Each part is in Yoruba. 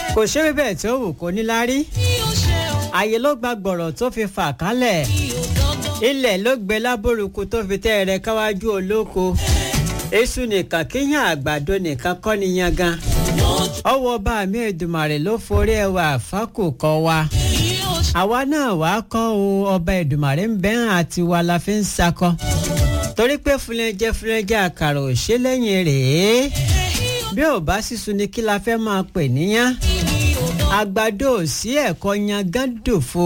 kò ṣe bẹ́ẹ̀ tó wù kó níláárí ààyè ló gba gbọ̀rọ̀ tó fi fà kálẹ̀ ilẹ̀ ló gbé lábòrúkú tó fi tẹ́ ẹrẹ káwájú olóko èṣù nìkan kíyàn àgbàdo nìkan kọ́ ni yangan ọwọ́ bá mi Èdùmàrè ló forí ẹwà àfákù kọ́ wa àwa náà wàá kọ́ o ọba Èdùmàrè ń bẹ́hàn àti wa la fi ń sakọ torí pé fúnlẹ́jẹ́ fúnlẹ́jẹ́ àkàrà ò ṣe lẹ́yìn rèé bí ò bá sísun ni kí la fẹ́ máa pè níyàn àgbàdo ò sí ẹ̀kọ́ yangan dòfo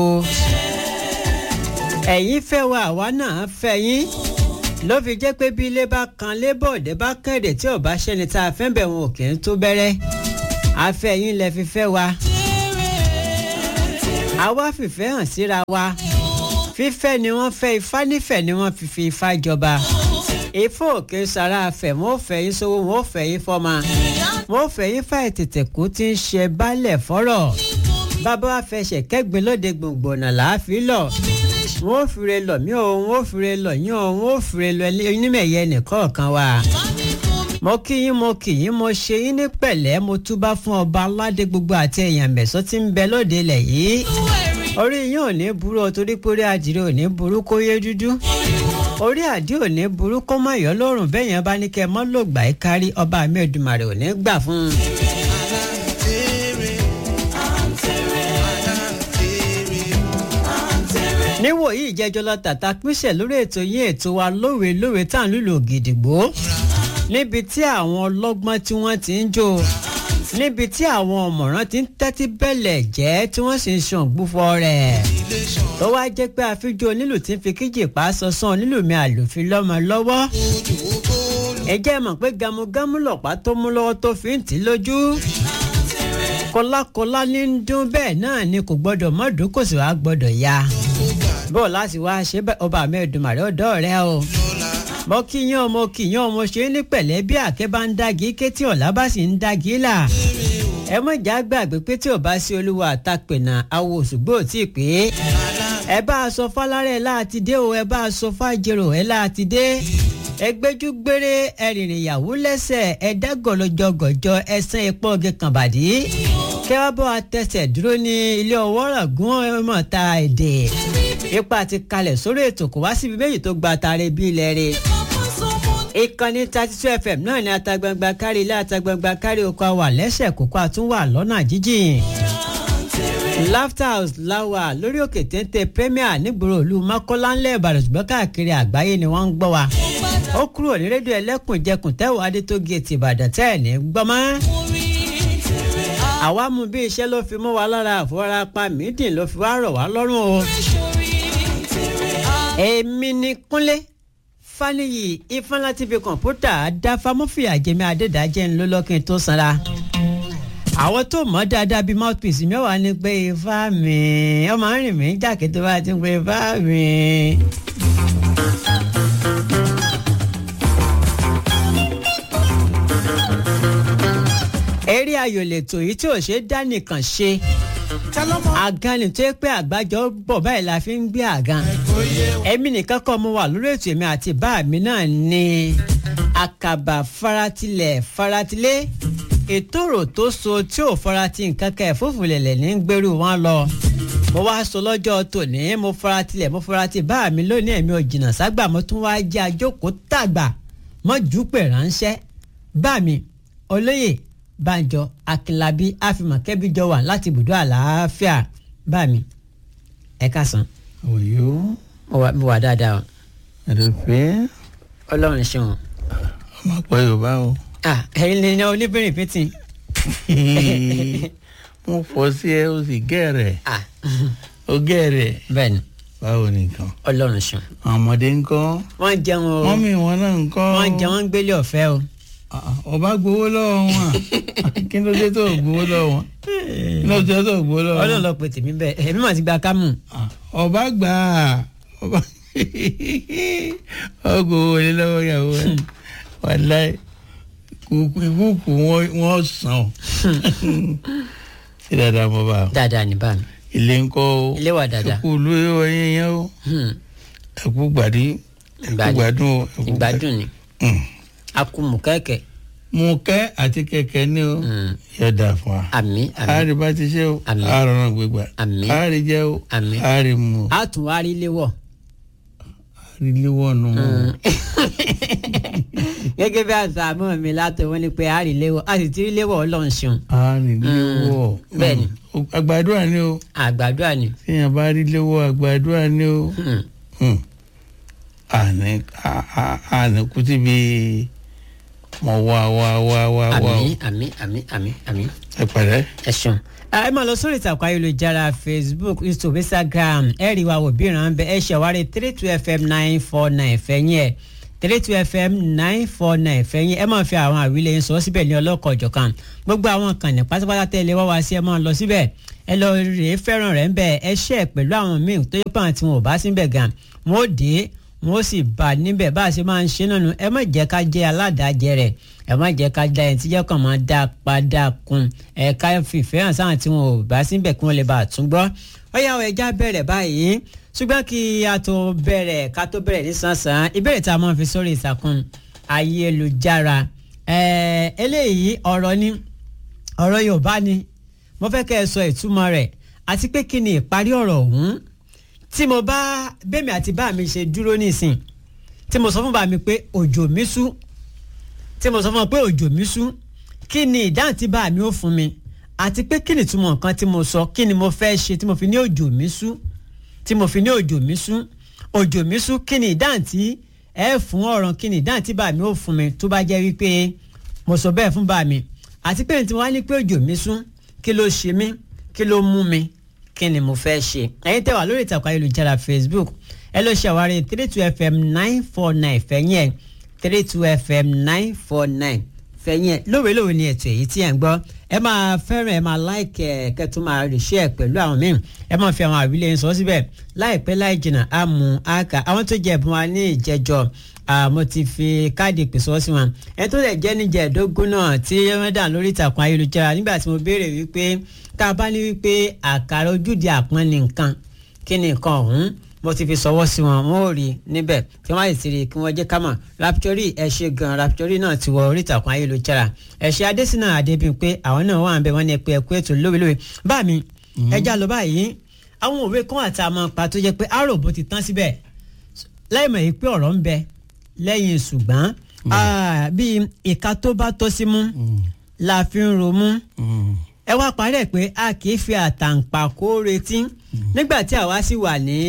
ẹ̀yin fẹ́ wa àwa náà fẹ́ yín ló fi jẹ́ pé bí ilé bá kan lébọ̀dé bá kẹ̀dẹ̀ tí ò bá ṣẹni tá a fẹ́ bẹ̀ wọn ò kì í tó bẹ̀rẹ̀ afẹ́ yín lẹ fi fẹ́ wa àwa fìfẹ́ hàn síra wa fífẹ́ ni wọ́n fẹ́ ifá nífẹ̀ẹ́ ni wọ́n fi fi ifá jọba ifá òkè sara afẹ́ wọn ò fẹ́ yín sówó wọn ò fẹ́ yín fọ́mà wọn ò fẹ́ yín fà ètètè kú tí ń ṣe baálẹ̀ fọ́rọ̀ bàbá wa fẹsẹ̀ kẹ́gbẹ́ lóde gbòǹgbòǹnà làáfin lọ wọn ò fìrè lọ mí o wọn ò fìrè lọ yín o wọn ò fìrè lọ onímẹ̀yẹ nìkọ̀ọ̀kan wa mo kí yín mo kí yín mo ṣe yín ní pẹ̀lẹ́ mo túbá fún ọba aládé gbogbo àti èèyàn mẹ̀sán tí ń bẹ lóde ilẹ̀ yìí orí yín ò ní burú o torí pé orí àdìrẹ ò ní burú kó yé dúdú orí àdí ò ní burú kó má yọ lọ́rùn bẹ́ẹ̀ yẹn bá ní kẹ́ ẹ mọ́ lò gbà ẹ́ kárí ọba mi Èdùmàrè ò ní gbà fún un. níwòyí ìjẹjọ lọ tàtà pínṣẹ lórí ètò yín ètò wa lówe lówe tá à ń lùlù gidigbo níbi tí àwọn ọlọ́gbọ́n tí wọ́n ti ń jó níbi tí àwọn ọ̀mọ̀ràn ti ń tẹ́tí bẹ̀lẹ̀ jẹ́ tí wọ́n sì ń ṣan gbúfọ́ rẹ̀ tó wá jẹ́ pé àfijọ́ onílù tí ń fi kíjì pa sọ́sán onílù mi àlòfin lọ́mọ lọ́wọ́ ẹ jẹ́ mọ̀ pé gamugamu lọ̀pá tó mú lọ́wọ́ tó fi ń tì lójú kọlákọlá ní ń dún bẹ́ẹ̀ náà ni kò gbọ́dọ̀ mọ́dún kò sì wá gbọ́dọ̀ ya bọ́ọ̀ láti wá ṣe ọba mi Èdùmàrè ọ̀dọ́ rẹ o mo kíyàn mo kíyàn mo ṣe ní pẹ̀lẹ́ bí àkẹ́ bá ń dági ké tí ọ̀la bá sì ń dági là ẹ mọ̀ já gbàgbé pé tí ò bá sí olúwa àtàpẹ̀nà awo òṣùgbò tí ì pé ẹ bá a sọ fálárẹ̀ láti dé o ẹ bá a sọ fájèrò ẹ láti dé ẹ gbẹ́jú gbére ẹ rìnrìn ìyàwó lẹ́sẹ̀ ẹ dágọ̀lọ́jọgọ̀jọ ẹ sán epo oge kànbàdí kẹ́ wá bọ́ àtẹsẹ̀ dúró ní ilé ọwọ́ ràgún ọmọ ta èdè ipa ti kalẹ̀ sórí ètò kò wá síbi méjì tó gba tààrẹ bí ilẹ̀ rẹ̀ ìkànnì thirty two fm náà ni atagbangba kárí ilé atagbangba kárí oko àwà lẹ́sẹ̀ kókó àtúnwà lọ́nà jíjìn laughter house láwà lórí òkè téńté premier nígboro ìlú mọ́kọ́lá ńlẹ̀ ìbàdàn ṣùgbọ́n káàkiri àgbáyé ni wọ́n ń gbọ́ wa ó kúrò ní rédíò ẹlẹ́kùnjẹkùn tẹ́wọ̀ adé tó géètì ìbàdàn tẹ́ ẹ̀ ní gbọ́mọ́ àwa mú bí iṣẹ́ ló fi mú wa lára àfọwọ́rápá mídìn ló fi wá rọ̀ wá lọ́rùn o èmi ni kúnlé faniyi ifeanyi tv kọ̀ǹpútà dáfámọ́fìyà jẹ́mi adédájẹ́ ńlọ́lọ́kìn tó sanra àwọn tó mọ̀ dáadáa bíi mouthpiece mẹ́wàá ni pé ifá mi ọmọ rìn mí jákè tó bá ti ń pè ifá mi. eré ayò lètò yìí tí ò ṣe dá nìkan ṣe àgàn ni tó yẹ pé àgbájọ bọ̀ báyìí la fi ń gbé àgàn èmi nìkan kọ́ mo wà lórí ètò èmi àti bá mi náà ni àkàbà faratilẹ̀ faratilé ètòrò tó so tí ò farati nǹkan kan ẹ̀fúùfù lẹ̀lẹ̀ ní gbèrú wọn lọ mo wá sọ lọ́jọ́ tòní mo faratilẹ̀ mo farati bá mi lónìí èmi ò jìnnà ságbà mo tún wáá jẹ́ àjókòó tàgbà mọ́ jùpẹ̀ ránṣẹ́ bá mi olóyè Bánjọ Akínlábí àfimọ̀kẹ́bí jọ wà láti ibùdó àlàáfíà bá mi ẹ káàsán. òyò. mo wà dáadáa o. ẹ̀rọ̀pẹ́. ọlọ́run ṣeun. ọmọ pọ̀ yorùbá o. ah ẹ̀yin ni oníbìrin fìtì. mo fọ sí ẹ o sì gẹ̀rẹ̀. ah o gẹ̀rẹ̀. bẹ́ẹ̀ni báwo nìkan. ọlọ́run ṣeun. àwọn ọmọdé ń kọ́. wọ́n jẹun o mọ́mí wọn náà ń kọ́. wọ́n jẹun wọ́n ń gbélé ọ̀fẹ́ o. ọba gbowó lọ́wọ́ wọn kí ló dé tó gbowó lọ́wọ́ wọn kí ló dé tó gbowó lọ́wọ́ wọn. ọlọ́run lọ pè tèmi bẹ́ẹ̀ èmi mà ti gba kámù. ọba gbà á ọba ọgọ wọlé lọ́wọ́ ìyàwó ẹ wàláì kúkú wọn sàn sí dáadáa mo bá. dáadáa ní bá mi. ilé ń kọ́ o ilé wa dáadáa. ẹkú ló yẹ wọ yẹn yẹn o ẹkú gbàdí ẹkú gbádùn o. ìgbádùn ni akumu kẹ̀kẹ́ mùkẹ́ àti kẹ̀kẹ́ ní o yóò dà fún wa. àmì àmì àárí bá ti ṣe o Àmín. àárọ̀ gbégbá Àmín. àárí jẹ́ o Àmín. àárí mu o a tún wá rí léwọ̀. àárí léwọ́ nù o. gẹ́gẹ́ bí àṣà àmọ́ mi látọ̀ wọ́n ní pé a rí léwọ̀ a sì ti rí léwọ̀ ọlọ́run ṣeun. àárí léwọ́. bẹ́ẹ̀ni. Mm. àgbàdua ni o àgbàdo àní. téèyàn bá rí léwọ́ àgbàdua ni o. Mm. àní à- à- àní kùtì bí mo wá wá wá wá wá o. àmì àmì àmì àmì àmì ẹ pẹ̀lẹ́. ẹ ṣeun. ẹ máa lọ sórí ìtàkùn ayélujára facebook youtube instagram ẹ rí wa wò bí ìran bẹ ẹ ṣàwárí three two fm nine four nine fẹ̀yìn ẹ̀ three two fm nine four nine fẹ̀yìn ẹ máa fi àwọn àwílẹ̀ yín sọ síbẹ̀ ní ọlọ́kọ̀ ọ̀jọ̀kan gbogbo àwọn kan ní pátápátá tẹ́lẹ̀ wá wá sí ẹ máa lọ síbẹ̀ ẹ lọ rèé fẹ́ràn rẹ̀ ń bẹ̀ ẹ ṣẹ́ pẹ̀lú àwọn míì tó yẹ pé àwọn tí wọn ò bá síbẹ̀ gan wọn ò dé wọn ó sì bá a níbẹ̀ bá a ṣe máa ń ṣe náà nù ẹ má jẹ́ ká jẹ́ aládàájẹ rẹ̀ ẹ má jẹ́ ká da ẹni tí jẹ́ kàn máa dá padà kun ẹ ká fìfẹ́ hàn sáwọn tí wọn ò bá síbẹ̀ kí wọ́n lè bá a tún gbọ́ ó yá ọ ẹja bẹ̀rẹ̀ báyìí ṣùgbọ́n kí a tó bẹ̀rẹ̀ ká tó bẹ̀rẹ̀ nísànsán ìbéèrè tá a máa fi sórí ìtàkùn ayélujára ẹ eléyìí ọ̀rọ̀ ni ọ̀rọ̀ Yorùbá ni mo fẹ́ kẹ́ ẹ sọ ìtumọ̀ rẹ̀ àti pé kí ni ìparí ọ̀rọ̀ ọ̀hún tí mo bá bẹ́mi àti bá mi ṣe dúró nísìn tí mo sọ fún bá mi pé òjò mi sú tí mo sọ fún ọ pé òjò mi sú kí ni ìdáhùn tí bá mi ó fún mi àti pé kí ni ìtumọ̀ nǹkan tí mo sọ kí ni mo fẹ́ ṣe tí mo fi ní òjò mi sú tí mo fi ní òjò mi sú òjò mi sú kí ni ìdáhùn tí ẹ fún ọ̀rọ̀ kí ni ìdáhùn tí bá mi ó fún mi tó bá jẹ́ wípé mo sọ bẹ́ẹ̀ fún bá mi àti pé tí wọ́n á ní pé òjò mi sú kí ló ṣe mí kí ló mú mi kí ni mo fẹ́ ṣe ẹ̀yin tẹ́ wà lórí ìtàkùn ayélujára facebook ẹ lọ ṣe àwárí three two fm nine four nine fẹ̀yìn ẹ̀ three two fm nine four nine fẹ̀yìn ẹ̀ lówelówe ni ètò èyí tí ẹ̀ ń gbọ́ ẹ máa fẹ́ràn ẹ máa láìkẹ́ ẹ kẹ́tù máa rìṣẹ́ ẹ pẹ̀lú àwọn míì ẹ máa fi àwọn àwílẹ̀ yẹn sọ síbẹ̀ láìpẹ́ láì jìnnà á mú àkà àwọn tó jẹ ẹ̀bùn wa ní ìjẹjọ mo ti fi káàdì ìpè sọ sí wọn ẹ tó lè jẹ́ níjẹ̀ẹ́dógún náà tí wọ́n dà lórí ìtàkùn ayélujára nígbà tí mo béèrè wípé tá a bá ní wípé àkàrà ojúde àpọ́n ni nǹkan kí ni nǹkan ọ̀hún mo ti fi sọwọ́ sí wọn wọn ò rí níbẹ̀ tí wọ́n á sì rí kí wọ́n jẹ́ ká mọ̀ raptori ẹ ṣe gan raptori náà ti wọ orí ìtàkùn ayélujára ẹ̀ṣẹ̀ adésínà adébíyìnpé àwọn náà wà ń bẹ wọ́n ní ẹ̀pẹ́ ẹ̀kú ètò lówelówe bá mi ẹja lọ báyìí àwọn òwe kan àti àmọ́ pa tó jẹ́ pé àròbó ti tán síbẹ̀ láì mọ̀ yìí pé ọ̀rọ̀ ń bẹ lẹ́yìn ṣùgbọ́n bíi ìka tó bá tọ́ sí mú la fi ń romú ẹ wá parẹ́ pé a kì í fi àtàǹpàkò retí nígbà tí àwa sì wà ní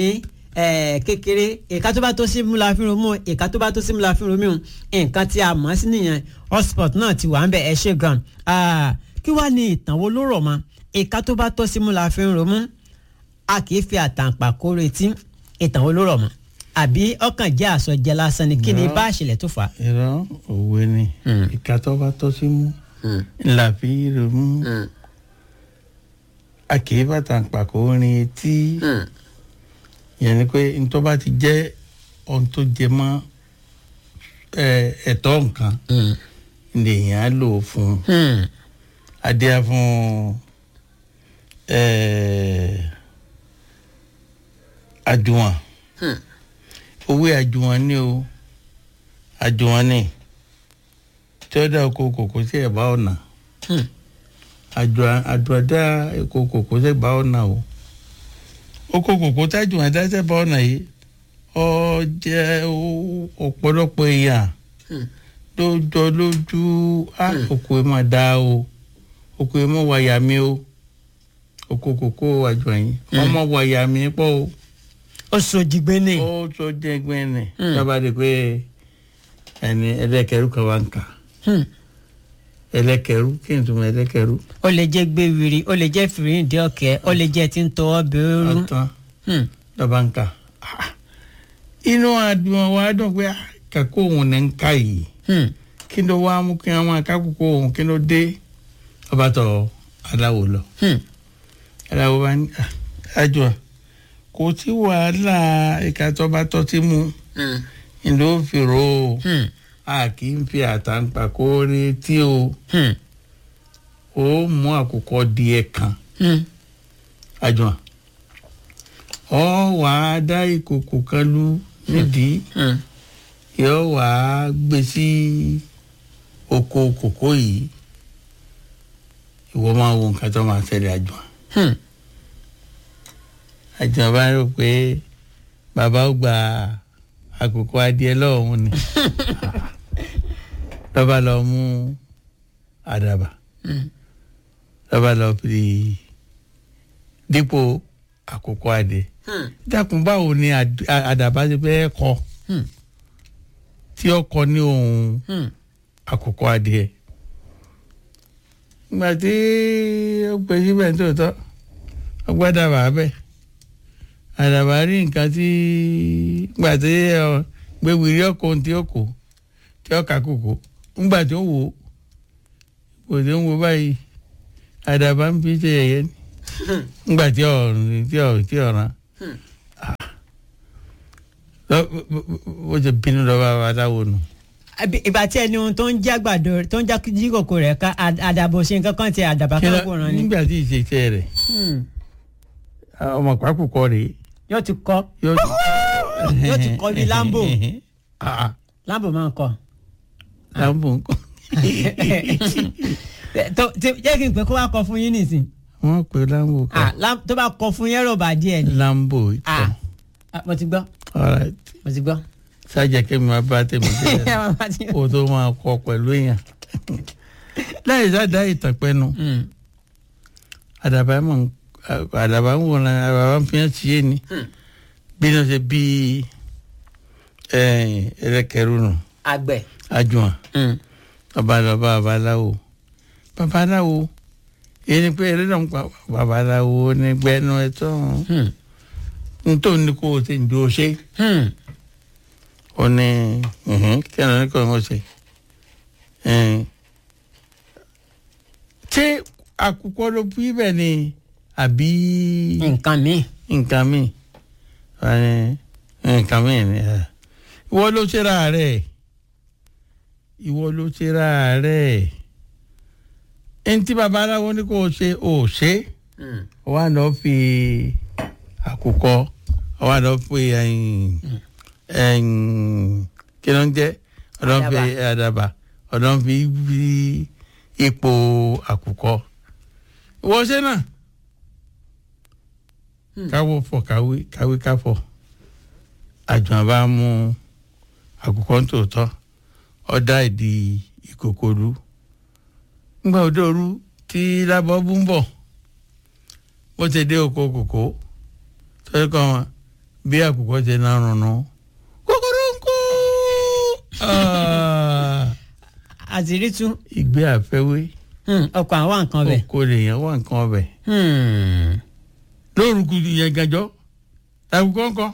kékeré ìka tó bá tó sí mú la fi romú ìka tó bá tó sí mú la fi romú nǹkan tí a mọ̀ sí nìyẹn hotspot náà ti wà ń bẹ ẹ ṣe gan kí wàá ní ìtàn wo ló rọ̀ mọ́ ìka tó bá tọ́ sí mú la fi romú a kì í fi àtàǹpàkò retí ìtàn wo ló rọ̀ mọ́ àbí ọkàn jẹ́ àsọjẹ lásán ni kí ni bá àṣẹlẹ̀ tó fà á. irọ́ òwe ni ìka tó bá tọ́ sí mú ńlá fi romú a kì í bàtà pàkó rin etí yẹn ni pé ntọ́ bá ti jẹ́ ohun tó jẹ mọ́ ẹ̀tọ́ nǹkan lèèyàn á lò fún adíá fún àjùwọ̀n owó àjùwọ̀n ni o àjùwọ̀n ni tí ó dá oko kòkó sí ẹ̀bá ọ̀nà àdúràdá oko kòkó sí ẹ̀bá ọ̀nà o oko kòkó tájú àdá sí ẹ̀bá ọ̀nà yìí ọ jẹ́ ọ̀pọ̀lọpọ̀ èèyàn lójọ lójú á oko ẹ̀ máa dá o oko ẹ̀ máa wáyà mi o oko kòkó àjùwọ̀n yìí ọmọ wáyà mi pọ̀ o ó sojigbe ni. ó sojigbe ni. dábàá di pé ẹni ẹlẹ́kẹ̀rú kan wá ń kà ẹlẹ́kẹ̀rú kí n tún mọ ẹlẹ́kẹ̀rú. ó lè jẹ́ gbéwìrì ó lè jẹ́ fìrìndì ọ̀kẹ́ ó lè jẹ́ tí ń tọwọ́ bẹ́ẹ̀rù. ọ̀tán dábàá ń kà. inú àdùn wa dùn pé kàkó òun ní ń ká yìí kí ló wá mú kí wọn máa kákòókò òun kí ló dé ọba tọ aláwo lọ. aláwo bá ní àjọ kò sí wàhálà ìka tó bá tọ́ sí mu ìlú òfìrò a kì í fi àtàǹpàkò retí o ó mú àkùkọ díẹ̀ kan àjọ ọ wà á dá ìkòkò kan lú nídìí yóò wà á gbé sí oko kòkó yìí ìwọ máa wo nǹkan tó máa ṣẹlẹ̀ àjùmọ̀ Hmm. àjùmọ̀ bá rò pé bàbá ó gba àkókò adìẹ lọ́wọ́ ni lọ́ba lọ mú àdàbà Hmm. lọ́ba lọ fi dípò àkókò adìẹ Hmm. dákun báwo ni àd- àdàbà ti fẹ́ kọ Hmm. tí ó kọ ní ohun Hmm. àkókò adìẹ ìgbà tí ó pè síbẹ̀ nítòótọ́ ó gbádàbà bẹ́ẹ̀ àdàbà rí nǹkan tí ìgbà tí ọ, gbéwìrì ọkọ̀ ohun tí ó kò tí ó kà kòkó ńgbà tí ó wò ó kò tí ó ń wo báyìí àdàbà ń fi ṣe yẹ̀yẹ́ ni ńgbà tí ọ̀run tí ọ̀ tí ọ̀ràn Hmm. ó ti bínú lọ́wọ́ adáwo nù. Àbí ìgbà tí ẹni ohun tó ń jẹ́ àgbàdo tó ń já jí kòkó rẹ̀ ká àd- àdàbò ṣe nǹkan kan ti àdàbà Kí kan ló- kò rán ni. nígbà tí ìṣèṣe rẹ̀ Hmm. ọmọ pàákùkọ rèé yóò ti kọ́ yóò Yóò ti kọ́ bí Lambo. Ah, láàbò máa ń kọ́. Lambo nǹkan. tó tí- jẹ́ kí n pè kó wá kọ fún yín nìsín. wọ́n pe Lambo Ah, kan Lam- tó bá kọ fún yẹn rọ̀bà díẹ̀ ni. Lambo Ah, ìtàn ah, mo ti gbọ́ alright mo ti gbọ́. sájà kẹ́mi máa bá tèmi jẹ́ kó tó máa kọ pẹ̀lú èèyàn láì sáà ìtàn pẹ́nu Hmm. àdàbà mọ̀ àdàbà ń wọ̀n àdàbà ń fi hàn sí èni Hmm. bí wọ́n ṣe bí ẹlẹ́kẹ̀rú nù àgbẹ̀. àjùmọ̀ Hmm. babalọba babaláwo babaláwo èyí ni pé eré náà ń pa babaláwo ní gbẹnu ẹtọ Hmm. nítorí ní kó o ti ń dúró ṣe Hmm. ó ní kí ẹ̀rọ ní kò ń ṣe ẹn, ṣé àkùkọ ló bí bẹ́ẹ̀ ni àbí nǹkan mi. nǹkan mi nǹkan mi ni ẹ. ìwọ ló ṣe ra rẹ̀ ìwọ ló ṣe ra rẹ̀ ẹni tí babaláwo ní kò ṣe ò ṣe Hmm. wà lọ fi àkùkọ wà lọ fi ẹyìn ẹyìn kí ló ń jẹ ọdọ fi àdàbà ọdọ fi fi ipò àkùkọ ìwọ ṣe náà káwọ fọ káwé káwé káfọ àjùmọ̀ bá mú àkùkọ tòótọ́ ọ̀dà ìdí ìkòkòrú ńgbà òdòrú tí lábọ́ bú ń bọ̀ bó ti dé oko kòkó tọ́jú kan wọn bí àkùkọ ti náà rùnú kòkòrò ń kú àtìrí tún ìgbé àfẹ́wé Hmm. ọkọ̀ àwọn nǹkan bẹ̀. oko lèèyàn wà nǹkan ọbẹ̀ Hmm. lórúkú yẹn gàjọ àkùkọ ńkọ́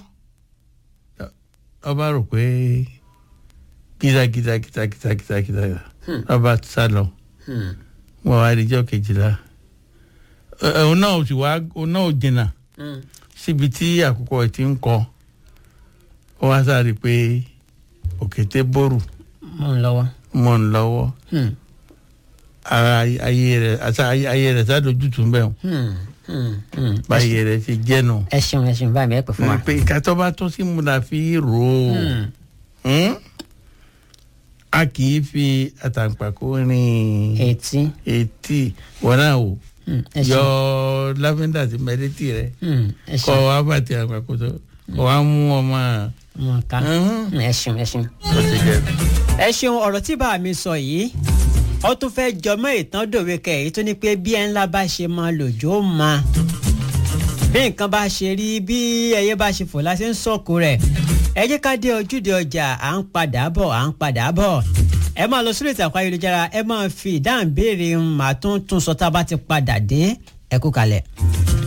ọba rò pé kìtàkìtà kìtàkìtà kìtàkìtà ọba sá lọ Hmm. wọn wá di ijọ́ kejìlá Ẹ- ẹ, òun náà ò sì wá òun náà ò jìnnà Hmm. síbi tí àkùkọ ẹ̀ ti ń kọ ó wá sáré pé òkété bòrù mo ń lọ́wọ́. mọ̀ ń lọ́wọ́ Hmm. ara ayé rẹ̀ àti ayé rẹ̀ sádójútùú bẹ́ẹ̀ o Hmm. Hmm. Hmm. báyé rẹ̀ ti jẹ́nu ẹ ṣeun ẹ ṣeun báyìí mi ẹ pè fún wa. pé ìka tó bá tó sí mu la fi rò ó Hmm. Hmm? a kì í fi àtàǹpàkò rìn etí. etí wọn náà wò Hmm. ẹ yọ ṣeun. láfíńdà sí mẹrẹtì rẹ Hmm. ẹ kọ ṣeun. wá bàtì àpapọ̀ tó kọ wá mú ọmọ mo ká. Mhm. ẹ ṣeun ẹ ṣeun. tó ti jẹ. ẹ ṣeun ọ̀rọ̀ tí bá mi sọ yìí ó tún fẹ́ jọmọ́ ìtàn dòwe kẹ̀yìn tó ní pé bí ẹ ńlá bá ṣe máa lòjó máa bí nǹkan bá ṣe rí bí ẹyẹ bá ṣe fò láti ń sọ̀kò rẹ̀ ẹ jẹ́ ká dé ojúde ọjà à ń padà bọ̀ à ń padà bọ̀ ẹ máa lọ sórí ìtàkùn ayélujára ẹ máa fi ìdáhùn béèrè màá tún tún sọ tá a bá ti padà dé ẹ kú kalẹ̀.